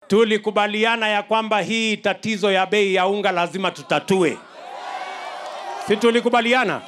tulikubaliana ya kwamba hii tatizo ya bei ya unga lazima tutatue, si tulikubaliana?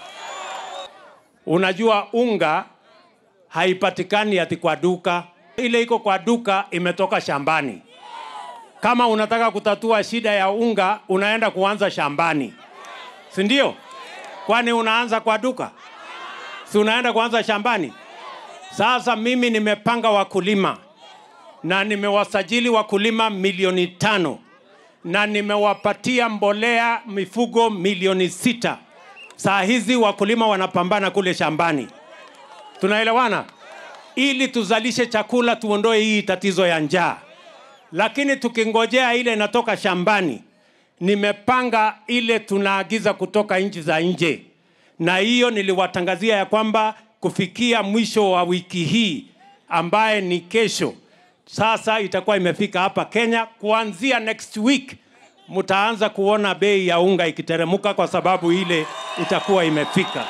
Unajua unga haipatikani ati kwa duka, ile iko kwa duka imetoka shambani. Kama unataka kutatua shida ya unga, unaenda kuanza shambani, si ndio? Kwani unaanza kwa duka? Si unaenda kuanza shambani? Sasa mimi nimepanga wakulima na nimewasajili wakulima milioni tano na nimewapatia mbolea mifugo milioni sita. Saa hizi wakulima wanapambana kule shambani, tunaelewana, ili tuzalishe chakula, tuondoe hii tatizo ya njaa. Lakini tukingojea ile inatoka shambani, nimepanga ile tunaagiza kutoka nchi za nje, na hiyo niliwatangazia ya kwamba kufikia mwisho wa wiki hii ambaye ni kesho, sasa itakuwa imefika hapa Kenya. Kuanzia next week mtaanza kuona bei ya unga ikiteremuka kwa sababu ile itakuwa imefika.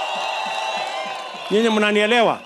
Nyinyi mnanielewa?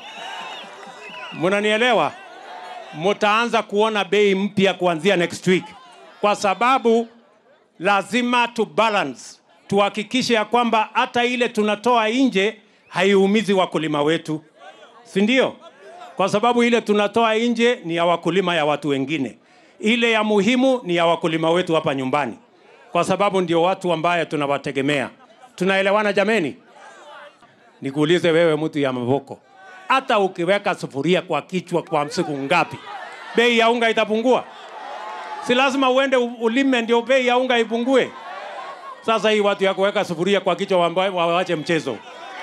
Mnanielewa? Mtaanza kuona bei mpya kuanzia next week, kwa sababu lazima tu balance, tuhakikishe ya kwamba hata ile tunatoa nje haiumizi wakulima wetu, si ndio? Kwa sababu ile tunatoa nje ni ya wakulima ya watu wengine, ile ya muhimu ni ya wakulima wetu hapa nyumbani, kwa sababu ndio watu ambaye tunawategemea. Tunaelewana jameni? Nikuulize wewe, mtu ya Mavoko, hata ukiweka sufuria kwa kichwa kwa siku ngapi, bei ya unga itapungua? Si lazima uende u- ulime ndio bei ya unga ipungue? Sasa hii watu ya kuweka sufuria kwa kichwa wamba- wawache mchezo,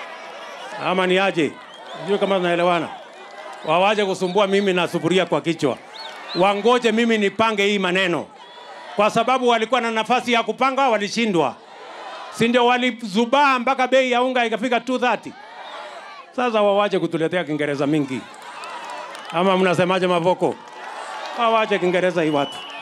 ama ni aje? Sijui kama tunaelewana. Wawache kusumbua mimi na sufuria kwa kichwa, wangoje mimi nipange hii maneno, kwa sababu walikuwa na nafasi ya kupanga, walishindwa, si ndio? Walizubaa mpaka bei ya unga ikafika 230. Sasa wawache kutuletea Kiingereza mingi, ama mnasemaje Mavoko? Wawache Kiingereza hii watu.